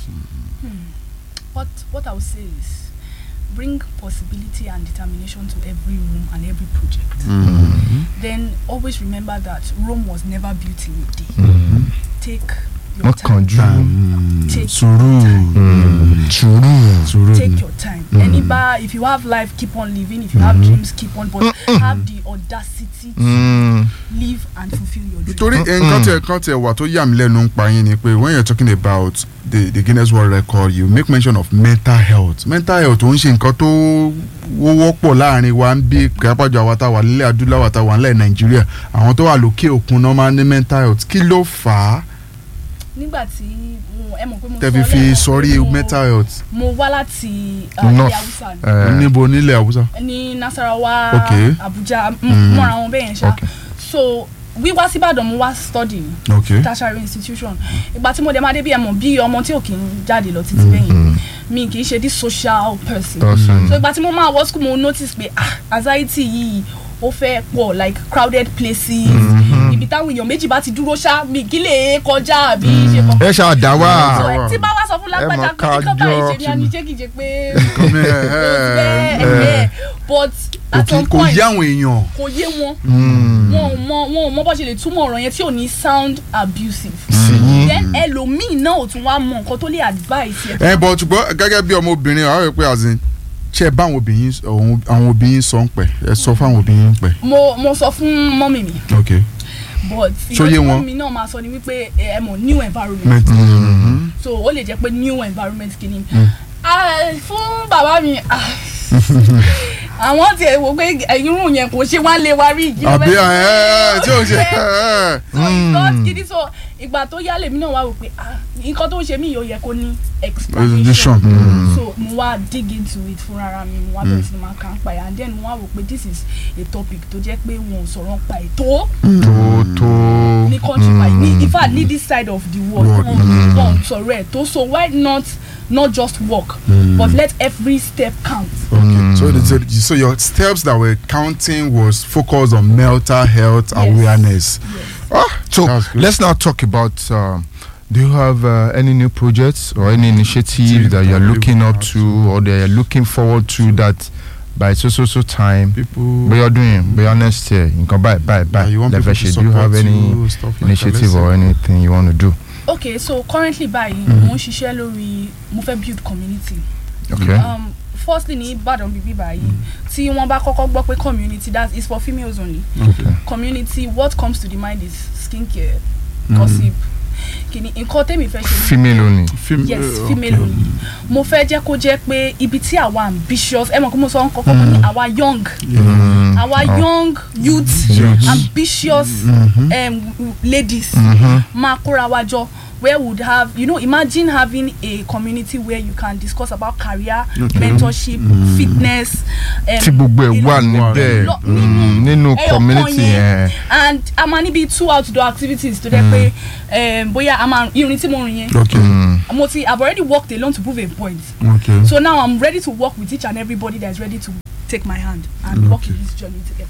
what what I would say is bring possibility and determination to every room and every project. Then always remember that Rome was never built in a day. Take your What time. can you? Take Sùúrù. Mm, Sùúrù. Sùúrù. take your time. Any bar, if you have life, keep on living. If you have dreams, keep on. But have the audacity to Mm. live and fulfill your dreams. torí nǹkan tẹ nǹkan tẹ wà tó yà mí lẹ́nu ń pa yín ni pé when you are talking about the the Guinness World Record you make mention of mental health mental health ò ń ṣe nǹkan tó wó wọ́pọ̀ láàrin wa ń bí kápájọ àwa tá a wà nílẹ̀ adúláwà tá a wà nílẹ̀ Nàìjíríà àwọn tó wà lókè òkun náà máa ń ní mental health kí ló fà á nígbà tí mo ẹ mọ̀ pé mo tẹ́ fi sọ fi lẹ́ẹ̀kan sọrí pé mo- mental health mo wá láti uh, ilẹ̀ North. Haúsá ni. Eh, níbo nílẹ̀ Haúsá. ní Nasarawa Okay. Abuja m- Mm. mọ́ra wọn bẹ́ẹ̀ yẹn ṣá Okay. so wíwá síbàdàn mo wá study ní Okay. tertiary institution ìgbà tí mo dẹ̀ máa dé bí ẹ mọ̀ bí ọmọ tí ò kì í jáde lọ títí bẹ́ẹ̀ yẹn mi kì í ṣe this social person Person. so ìgbà tí mo máa wọ school mo notice pé ah anxiety yìí ó fẹ́ pọ̀ like crowded places ibi táwọn èèyàn méjì bá ti dúró ṣá mi kí lè kọjá àbí ṣe kọ́ ẹ ṣáà dá so wá. ẹ tí bá wá sọ fún lágbájá mọ̀ pé nǹkan kájọ báyìí ṣe ni a ní tí- jẹ́ kí n jẹ pé Come here, ó ti eh, bẹ́ẹ̀ ẹ̀ but kò at kí- some kò point yé àwọn èèyàn. kò yé wọn Mm. wọn ò mọ wọn ò mọ bó ṣe lè túmọ̀ ọ̀rọ̀ yẹn tí ò ní sound abusive Sí. then ẹlòmíì náà ò tún wá mọ nǹkan tó lè advice ẹ bọ̀ ṣùgbọ́n gẹ́gẹ́ bí ọmọbìnrin àwọn èèyàn pé azin ṣe bá àwọn obìnrin àwọn àwọn obìnrin sọ ń pẹ́ ẹ sọ fún àwọn obìnrin ń pẹ́. mo mo sọ fún mọ́mì mi ok but Ṣó ìgbà yé tí wọn? mọ́mì náà máa sọ ni wípé ẹ mọ̀ new environment Met- so ó lè jẹ́ pé new environment kìíní Ah, fún bàbá mi ah, àwọn tiẹ̀ wò pé irun yẹn kò ṣe wá lé wa rí ìjì àbí ẹ ẹ tí ò ṣe ẹ so it's not gidi so ìgbà tó yá lèmi náà wá wò pé ah nǹkan tó ń ṣe mí yóò yẹ kó ní explanation Explanation. so mo wá dig into it fúnra mi mo wá bẹ̀rẹ̀ sí ni máa kà ń pa ẹ̀ and then mo wá wò pé this is a topic tó jẹ́ pé wọn ò sọ̀rọ̀ ń pa ètò tó tó. ní country wa ní in fact ní this side of the world World, wọn wọn sọ̀rọ̀ ẹ̀ tó so why not not just work but let every step count. Okay. So, the, so, so your steps that were counting was focused on mental health awareness. Ah, so That's good. let's now talk about. Um, do you have uh, any new projects or any initiative that you're looking up to or that you're looking forward to that by so so so time? People. But you're doing, but you're next year. You can buy, buy, buy. Yeah, you want Level people to shade. Do you have support any you, stuff like that, initiative let's or say. anything you want to do? okay so currently báyìí mo ń ṣiṣẹ́ lórí mo fẹ́ build community. Okay. Um, firstly ní Ìbàdàn bíbí báyìí tí wọ́n bá kọ́kọ́ gbọ́ pé community that is for females only. Okay. community what comes to the mind is skincare gossip kìíní nǹkan tẹ́mi fẹ́ ṣe ni Female only. yes female only mo fẹ́ jẹ́ kó jẹ́ pé ibi tí àwa ambitious ẹ mọ̀ kó mo sọ kọ́kọ́ mo ní àwa young Mm. àwa Oh. young youth Youth. ambitious Mhm. um, ladies Mhm. máa kóra wa jọ where would have you know imagine having a community where you can discuss about career Okay. mentorship Mm. fitness um, tí gbogbo ẹ̀ wà a lot- níbẹ̀ lo- mm, nínú ẹyọ community kan yẹn. and a máa níbi two outdoor activities tó jẹ́ pé um, bóyá a máa irin tí mo rìn yẹn Okay. Mm. mo ti I've already worked alone to prove a point Okay. so now I'm ready to work with each and everybody that is ready to take my hand and walk in this journey together.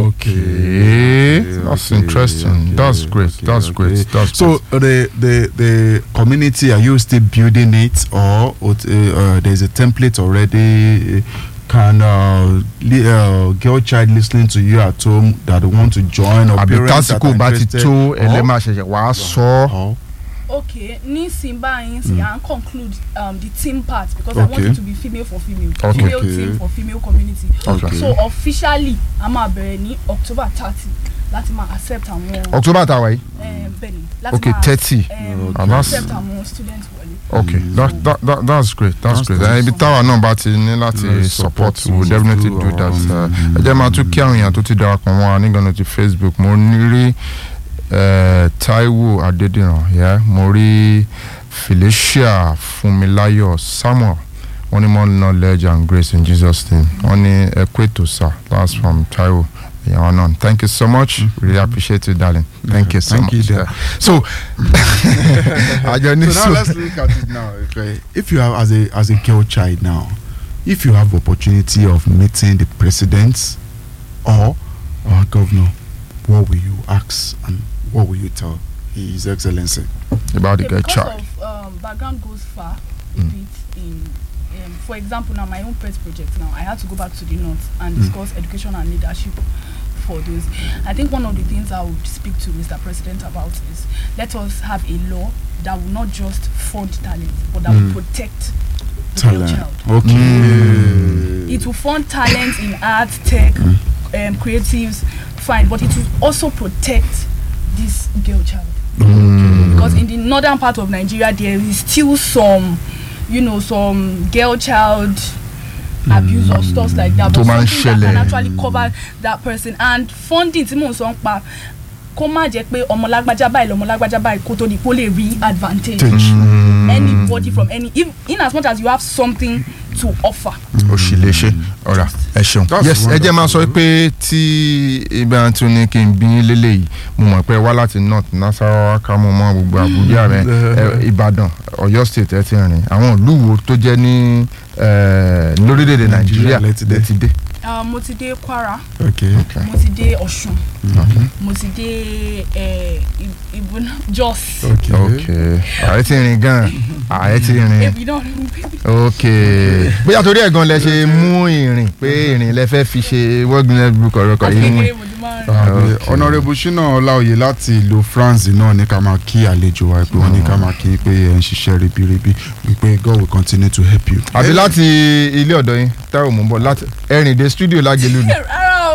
Okay, that's interesting. That's great. That's great. That's So uh, the the the community are you still building it or uh, uh, there's a template already? uh, Can uh, li- uh, girl child listening to you at home that want to join or àbí parents that tásìkò are bá ti interested? tó or- ẹlẹ́mà ṣẹ̀ṣẹ̀ wàá sọ ọ́. or- okay nísìnyí báyìí sí à ń conclude um, the team part because I want Okay. it to be female for female Okay. female Okay. team for female community Okay. so officially a máa bẹ̀rẹ̀ ní October thirty láti máa accept àwọn October tàwa yìí. um, bẹ́ẹ̀ni láti Okay, máa 30. um, And that's- accept àwọn students wọlé. Okay, that, that, that, that's great. That's, That's great. good. Uh, ibi táwa náà bá ti ní láti Let's support support we will you definitely too, do that. um, Uh, ẹ jẹ́ máa tún kí àwọn èèyàn tó ti darapọ̀ mọ́ wa nígbàna ti Facebook mo ní rí eh, Taiwo Adédìran yeah? mo rí Felicia Funmilayo Samuel wọ́n ní more knowledge and grace in Jesus name wọ́n ní ẹ kú ètò sir that's from Taiwo ìyàwó náà thank you so much really appreciate you darling thank you so Thank you, much dear. Yeah. so àjọ ní so now let's look at it now. Okay. If you have as a as a girl child now, if you have opportunity of meeting the president or or governor, what will you ask and what will you tell His Excellency? about the Okay, girl because child. of um, background goes far a bit in um, for example now my own pet project now I had to go back to the north and discuss education and leadership for those I think one of the things I would speak to Mr. President about is let us have a law that will not just fund talent but that will protect the girl Talent. child Okay. it will fund talent in art, tech, um, creatives, fine, but it will also protect this girl child. Because in the northern part of Nigeria, there is still some, you know, some girl child abuse or stuff like that. Tó But máa ń something that can ṣẹlẹ̀. actually cover that person and funding tí mò ń sọ ń pa kó má jẹ́ pé ọmọ lágbájá báyìí lọmọ lágbájá báyìí kó tó di kó lè rí advantage anybody from any if, in as much as you have something to offer. ó sì lè ṣe ọ̀rà ẹ ṣeun. That's yes ẹ jẹ́ máa sọ wonderful. pé tí ibà tún ní kí n bí yín lélẹ́yìí mo mọ̀ pé wá láti north nasarawa ká mo mọ gbogbo àbújá rẹ ẹ, ìbàdàn ọ̀yọ́ state ẹ ti rìn àwọn ìlú wo tó jẹ́ ní ẹ, lórílẹ̀‐èdè nàìjíríà lẹ ti dé. lẹ ti dé. Uh, mo ti dé Kwara Okay. mo ti dé Ọ̀ṣun mo ti dé eh, Ib- Ibùnà Jos Okay. ok ààrẹ ti rìn gan ààrẹ ti rìn ebi náà ok bóyá torí ẹ̀ gan lẹ ṣe mú ìrìn pé ìrìn lẹ fẹ́ fi ṣe wọ́gbìn book ọ̀rọ̀kọ̀ àti yìí mú kékeré mo ti máa ń Uh, Okay. honourable shina ọláòye láti ìlú france náà ní ká máa kí àlejò wa pé wọ́n ní ká máa kí pé ẹ̀ ń ṣiṣẹ́ ribiribi wípé god will continue to help you. àbí láti ilé ọ̀dọ́ yín táwọn mò ń bọ̀ láti ẹ̀rìn dé studio lágẹ̀lú ni. rárá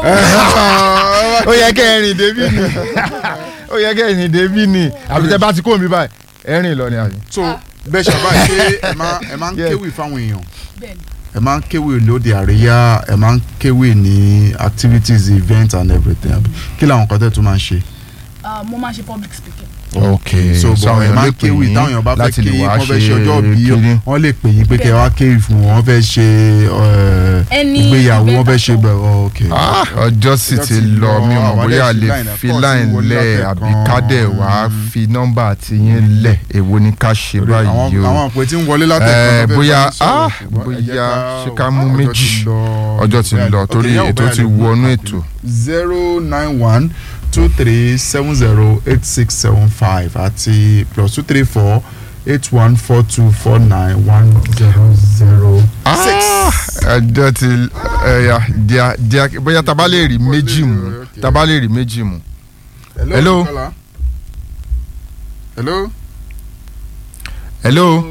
o ó yẹ kẹ́ ẹ̀rìn débí ni ó yẹ kẹ́ ẹ̀rìn débí ni àbí tẹ́ bá ti kó mi báyìí ẹ̀rìn lọ ni àbí. so bẹ́ẹ̀ ṣàbá ṣe ẹ máa ẹ máa ń Yeah. kéwì fáwọn èèyàn bẹ́ẹ̀ni ẹ máa ń kéwì lóde àríyá ẹ máa ń kéwì ní activities events and everything àbí kí làwọn kan tẹ́ tún máa ń ṣe. uh, mo máa ń ṣe public speaking ok so so bọ̀ àwọn ẹ èèyàn máa lè ń pè kéwì yín táwọn èèyàn bá fẹ́ láti lè kéwì wá wọ́n fẹ́ ṣe ṣe ọjọ́ bí kínní. wọ́n lè pè yín pé kẹ́ ẹ wá kéwì fún wọn wọ́n fẹ́ ṣe eh, Ẹni ìgbéyàwó wọ́n fẹ́ ìbẹ́ta ṣe bẹ̀ ok. Ah, ọjọ́ sì ti lọ mi ò mọ̀ àwọn bóyá a adé lè line, of fi course, line wọlé lẹ̀ látẹ̀kan. àbí kádẹ̀ wá fi nọ́mbà àti yín lẹ̀ èwo ni ká ṣe Torí báyìí àwọn o àwọn àpò tí ń wọlé látẹ̀kan Eh, ló fẹ́ bóyá bá yín sọ̀rọ̀, ah, ṣùgbọ́n ẹ jẹ́ bóyá ká- ṣe ká mú ọjọ́ méjì ti lọ. ọjọ́ ti lọ Ok, torí yà wò ètò bóyá ti lè mú wọnú àpò. ètò. zero nine one two three seven zero eight six seven five àti plus two three four eight one four two four nine one zero zero six. ọjọ́ ti ẹ̀yà díà díà bóyá tá a bá lè rí méjì mú tá a bá lè rí méjì mú. Hello? Bukola. hello. hello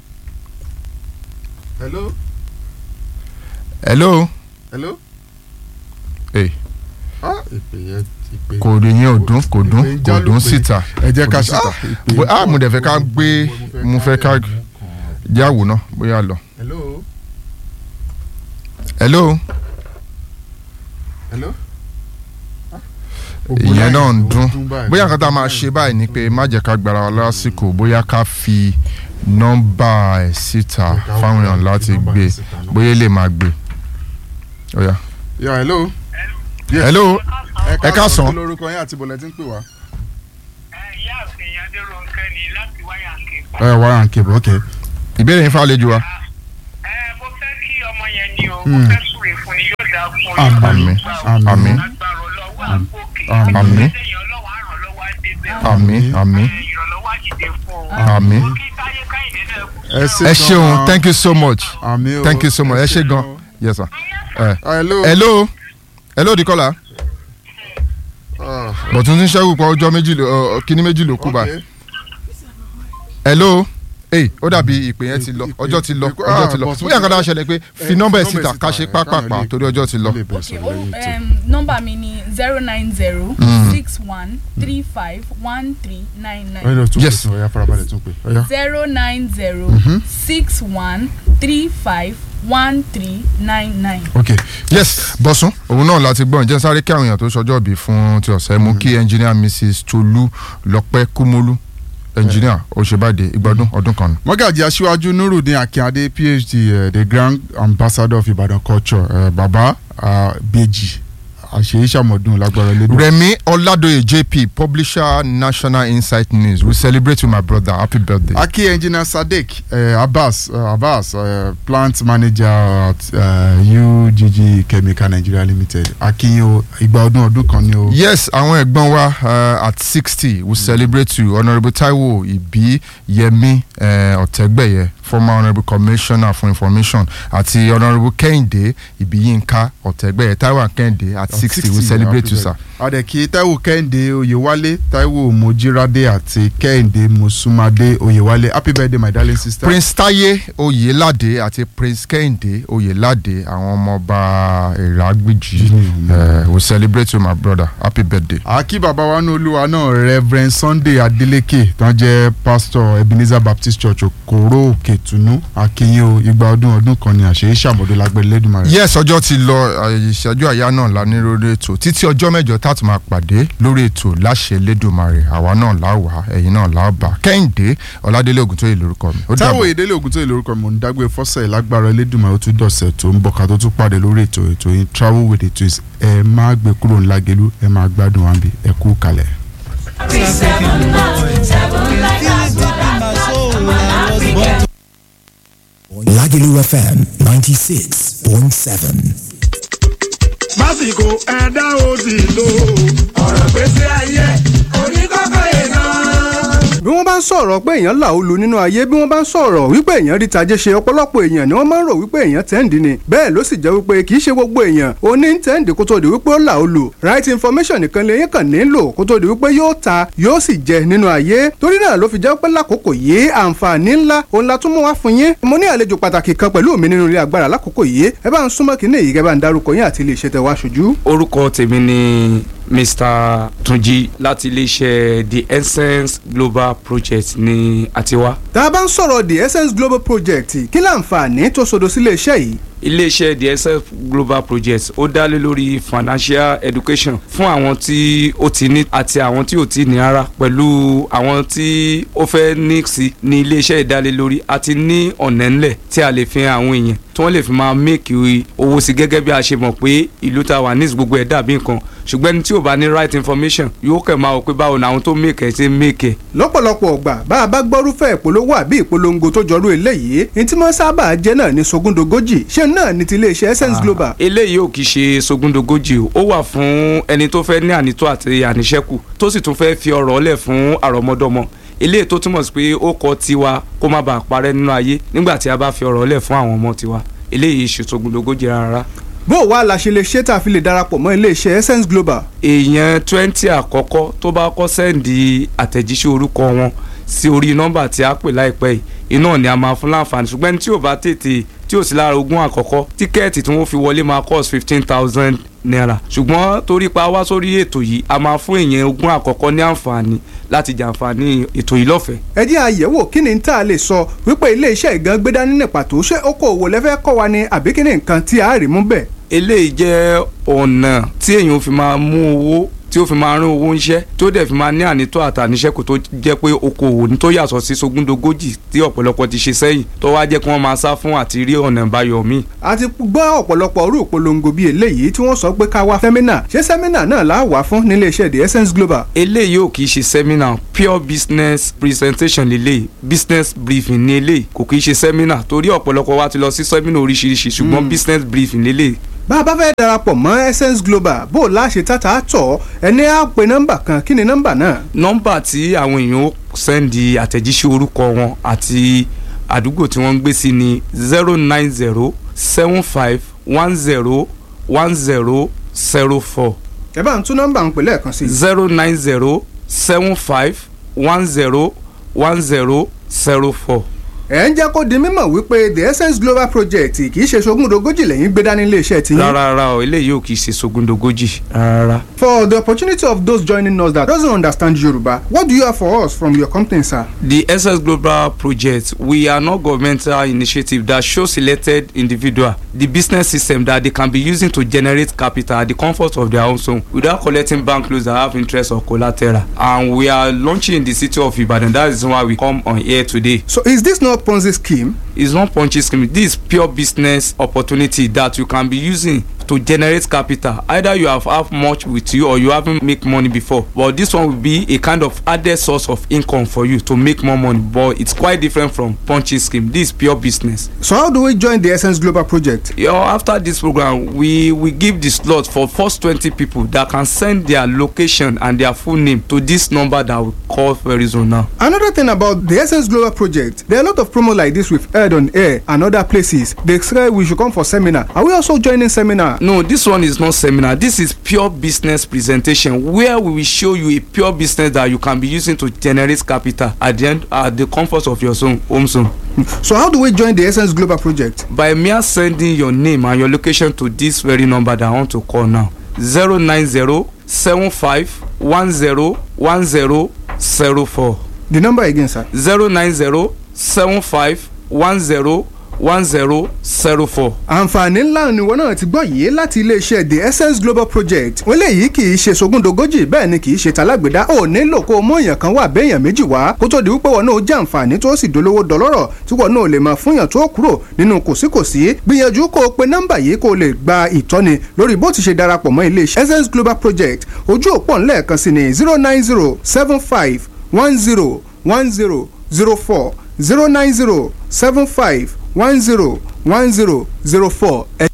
hello. hello hello. Hey. ah ìpè yẹn ìpè. kò rí yẹn ò dún kò dún ìpè ń kò jálù dún pé- síta ẹ jẹ́ kò ká dún ṣe síta. ah, ìpè Bó- ah mo dẹ̀ fẹ́ ká gbé mo fẹ́ ká jáwò náà bóyá lọ. hello. hello hello. ìyẹn náà ń dún bóyá nǹkan tá a máa ṣe báyìí ni pé má jẹ́ ká gbára wa lásìkò bóyá ká fi nọ́mbà ẹ̀ síta fáwọn èèyàn láti gbé bóyá lè máa gbé. Ó yá. yà hello. Yes. hello ẹ káàsán. kí lorúkọ yín àti bọ̀lẹ̀ tí ń pè wá. ẹ wá à ń kébù ok. ìbéèrè yín fàlejò wa. àmín àmín àmín àmín àmín àmín. ẹ ṣé ẹ gan-an. ṣeun thank you so much Àmín o, thank you so much ẹ ẹ ṣé ṣe gan gan. yes sir. Eh. hello. hello hello dikola bọ̀tún tí ń ṣẹ́gun pa ọjọ́ méjì ló ọ, kíní méjì ló kú báyìí hello ee ó dàbí ìpè yẹn ti lọ ọjọ́ ti lọ ọjọ́ ti lọ Bọ̀tún bóyá nǹkan ti tá a lọ. ṣẹlẹ̀ pé Eh, fi nọ́mbà ẹ̀ nọ́mbà síta ẹ̀ ká síta, ṣe káwọn pápápá lè- torí ọjọ́ ti lọ. um, nọ́mbà mi ni zero nine zero Mm. six one three five one three nine ẹ nine lọ tún pè tún ọ̀yà farabalẹ̀ tún pè. ọ̀yà. zero nine zero Mhm. six one three five one three nine nine. ok yes bọ́sùn òun náà láti gbọ́n jẹ́ sáré kí àwọn èèyàn tó ṣọjọ́ bí fún ti ọ̀sẹ̀ mú kí engineer mrs tolu lọ́pẹ́ kúmọ́lú engineer òṣèbàdé ìgbọ́dún ọdún kan. mọ́gàjì aṣíwájú nurudin akíndé phd uh, the grand ambassador of ibadan culture uh, baba uh, beji àṣeyíṣàmọ̀dún lágbára lédè. remi oladoye jp publisher national insight news we celebrate with my brother happy birthday. aki engineer sadiq uh, abbas uh, abbas uh, plant manager at uh, ugg chemical nigeria limited akiyo igba ọdún ọdún kan ni o. yes àwọn ẹ̀gbọ́n wa uh, at sixty we celebrate you honourable taiwo ibi yemi uh, ọ̀tẹ́gbẹ̀yẹ former honourable commissioner for information àti honourable kẹ́hìndé ibiyinka ọ̀tẹ́gbẹ̀yẹ taiwo and kẹ́hìndé at sixty we celebrate you sir. adẹ̀kí taiwo kẹ́hìndé oyèwálé taiwo mojírádé àti kẹ́hìndé mosúmadé oyèwálé happy birthday my darling sister. prince taye oyelade àti prince kẹ́hìndé oyelade àwọn ọmọọba ìrágbìjì uh, we celebrate you my brother happy birthday. àkí bàbá wa ní olúwa náà reverend sunday adeleke tán jẹ́ pastor ebenezer baptist church okoro òkètùnú akínyìn o igba ọdún ọdún kan ni àṣeyí ṣàmọdé lágbẹ̀rẹ̀ lẹ́dùnmarè. yes ọjọ́ ti lọ àyè ìṣẹ́jú àyá náà la ní lórí ètò títí ọjọ́ mẹ́jọ tá a tún máa pàdé lórí ètò láṣẹ lẹ́dùnmarè àwa náà là wá ẹ̀yin náà là bá kẹ́hìndé ọ̀làdélé ògùntóyè lórúkọ mi. ó táwọn dàbọ̀. ìdílé ogun tó yẹ lórúkọ mi mò ń dágbé fọ́sẹ̀ lágbára lẹ́dùnmarè ó tún dọ̀sẹ̀ tó ń bọ̀ ká tó tún pàdé lórí ètò ètò yìí travel with the twins ẹ má gbé kúrò ńlá gelu ẹ má gbádùn wa bí ẹ kú kalẹ̀. Lagelu FM 96.7. lásìkò ẹ̀dá òsì lò ọ̀rọ̀ gbèsè ayé oníkọ́kọ́ yẹn náà. bí wọ́n bá ń sọ̀rọ̀ pé èèyàn là ó lu nínú ayé bí wọ́n bá ń sọ̀rọ̀ wípé èèyàn rí tajé ṣe ọ̀pọ̀lọpọ̀ èèyàn ni wọ́n máa ń rò wípé èèyàn tẹ́ǹdì ni bẹ́ẹ̀ ló sì jẹ́ wípé kì í ṣe gbogbo èèyàn ó ní tẹ́ǹdì kó tó di wípé ó là ó lu right information nìkan lè yín kàn nílò kó tó di wípé yóò ta yóò sì jẹ nínú ayé torí náà ló fi jẹ́ pé lákòókò yìí àǹfààní ńlá òun la tún mú wá fún yín mo ní àlejò pàtàkì kan pẹ̀lú mi nínú ilé agbára lákòókò yìí ẹ bá ń súnmọ́ kínní yìí kẹ́ bá ń darúkọ yín àti ilé iṣẹ́ tẹ wá ṣojú. orúkọ tèmi ni mr tunji láti iléeṣẹ́ the essence global project ní àtiwá. tá a bá ń sọ̀rọ̀ the essence global project kí láǹfààní tó sodo sílé iṣẹ́ yìí iléeṣẹ́ the essence global project ó dá lé lórí financial education fún àwọn tí ó ti ní àti àwọn tí ò ti ní ara pẹ̀lú àwọn tí ó fẹ́ ní sí ní iléeṣẹ́ ìdálélórí àti ní ọ̀nà ńlẹ̀ tí a lè fi hàn àwọn èèyàn tí wọ́n lè fi máa make owó sí gẹ́gẹ́ bí a ṣe mọ̀ pé ìlú ta wà ní gbogbo ẹ̀ dàbí nǹkan ṣùgbọ́n ẹni tí ò bá ní right information yóò kẹ̀ máa wò pé báwo ni àwọn tó make ẹ̀ ṣe make ẹ̀. lọ́pọ̀lọpọ̀ ọgbà bá a bá gbọ́rúfẹ́ ìpolówó àbí ìpolongo tó jọrú eléyìí ní tí wọ́n sábà jẹ́ náà ní sogúndogójì ṣé náà ní ti iléeṣẹ́ essence global. eléyìí ò kì í ṣe sogúndogójì o ó wà fún ẹni tó fẹ́ ní ànító àti àníṣẹ́kù tó sì tún fẹ́ fi ọ̀rọ̀ ọ̀lẹ̀ fún àrọ́mọdọ́mọ eléyìí tó túmọ̀ sí pé ó kọ tiwa kó má bàa parẹ́ nínú ayé nígbà tí a bá fi ọ̀rọ̀ ọ̀lẹ̀ fún àwọn ọmọ tiwa eléyìí ṣe sogúndogójì rárá bó o wá la ṣe lè ṣe tá a fi lè darapọ̀ mọ́ iléeṣẹ́ essence global. èèyàn twenty àkọ́kọ́ tó bá kọ́ sẹ́ǹdì àtẹ̀jíṣẹ́ orúkọ wọn sí orí nọ́mbà tí a pè láìpẹ́ yìí iná ni a máa fún láǹfààní ṣùgbọ́n tí ò bá tètè tí ò sí lára ogún àkọ́kọ́ tíkẹ́ẹ̀tì tí wọ́n fi wọlé máa cost fifteen thousand naira ṣùgbọ́n torí pa wá sórí ètò yìí a máa fún èèyàn ogún àkọ́kọ́ ní àǹfààní láti jàǹfààní ètò yìí lọ́fẹ̀ẹ́. ẹ jẹ́ àyẹ̀wò kí ni tá a lè sọ wípé iléeṣẹ́ ìgan gbé dání ní pàtó ṣé okòòwò lẹ́fẹ́ kọ́ wa ni àbí kí ni nǹkan tí a rí mú bẹ́ẹ̀ eléyìí jẹ́ ọ̀nà tí èèyàn fi máa mú owó tí ó fi máa rán owó ńṣẹ́ tí ó dẹ̀ fi máa ní ànító àtàníṣẹ́kù tó jẹ́ pé okòwò ní tó yàtọ̀ sí sogúndogójì tí ọ̀pọ̀lọpọ̀ ti ṣe sẹ́yìn tó wá jẹ́ kí wọ́n máa sá fún àti rí ọ̀nà ìbáyọ̀ míì. a ti gbọ́ ọ̀pọ̀lọpọ̀ orú ìpolongo bíi eléyìí tí wọ́n sọ pé ká wá sẹ́mínà ṣé sẹ́mínà náà là á wà fún nílé iṣẹ́ the essence global. eléyìí ò kì í ṣe sẹ́mínà pure business presentation lélẹ̀ business briefing ní eléyìí kò kì í ṣe sẹ́mínà torí ọ̀pọ̀lọpọ̀ wa ti lọ sí sẹ́mínà oríṣiríṣi ṣùgbọ́n business briefing lélẹ̀ bá a bá fẹ́ darapọ̀ mọ́ essence global bó o láṣẹ tata tọ̀ ẹni á pe nọ́mbà kan kí ni nọ́mbà náà. nọ́mbà tí àwọn èèyàn ó sẹ́ndì àtẹ̀jíṣẹ́ orúkọ wọn àti àdúgbò tí wọ́n ń gbé sí ni zero nine zero seven five one zero one zero zero four. ẹ bá ń tún nọ́mbà ń pè lẹ́ẹ̀kan sí. zero nine zero seven five one zero one zero zero four ẹ ń jẹ́ kó di mímọ̀ wípé the essence global project kì í ṣe sogúndogójì lẹ́yìn gbé dání iléeṣẹ́ tí. rárá rárá o eléyìí ò kì í ṣe sogúndogójì rárá. for the opportunity of those joining us that doesn't understand Yoruba what do you have for us from your company sir. the essence global project we are not governmental initiative that show selected individual the business system that they can be using to generate capital at the comfort of their own home without collecting bank loans that have interest or collateral and we are launching in the city of Ibadan that is why we come on here today. so is this not Ponzi scheme? It's not Ponzi scheme. This is pure business opportunity that you can be using to generate capital. Either you have have much with you or you haven't make money before. But this one will be a kind of added source of income for you to make more money. But it's quite different from Ponzi scheme. This is pure business. So how do we join the Essence Global project? You know, after this program, we we give the slot for first twenty people that can send their location and their full name to this number that we call very soon now. Another thing about the Essence Global project, there are a lot of promo like this we've heard on air and other places. They say we should come for seminar. Are we also joining seminar? No, this one is not seminar. This is pure business presentation where we will show you a pure business that you can be using to generate capital at the end at the comfort of your zone, home zone. So how do we join the Essence Global project? By mere sending your name and your location to this very number that I want to call now. zero nine zero seven five one zero one zero zero four. The number again, sir. zero nine zero seven five one zero one zero zero four. àǹfààní ńlá ni wọn náà ti gbọ́ yìí láti iléeṣẹ́ the essence global project wọ́n léyìí kì í ṣe sogúndogójì bẹ́ẹ̀ ni kì í ṣe talágbèdá ò nílò kó o mú èèyàn kan wà béèyàn méjì wá kó tó di wípé wọn náà jẹ́ àǹfààní tó sì dolówó dọlọ́rọ̀ tí wọn náà lè máa fúnyàn tó kúrò nínú kòsíkòsí gbìyànjú kó o pe nọ́mbà yìí kó o lè gba ìtọ́ni lórí bó ti ṣe darapọ̀ mọ́ iléeṣẹ́ essence global project ojú òpó ńlẹ̀ẹ̀kan sí ni zero nine zero seven five one zero one zero zero four zero nine zero seven five one zero one zero zero four ẹ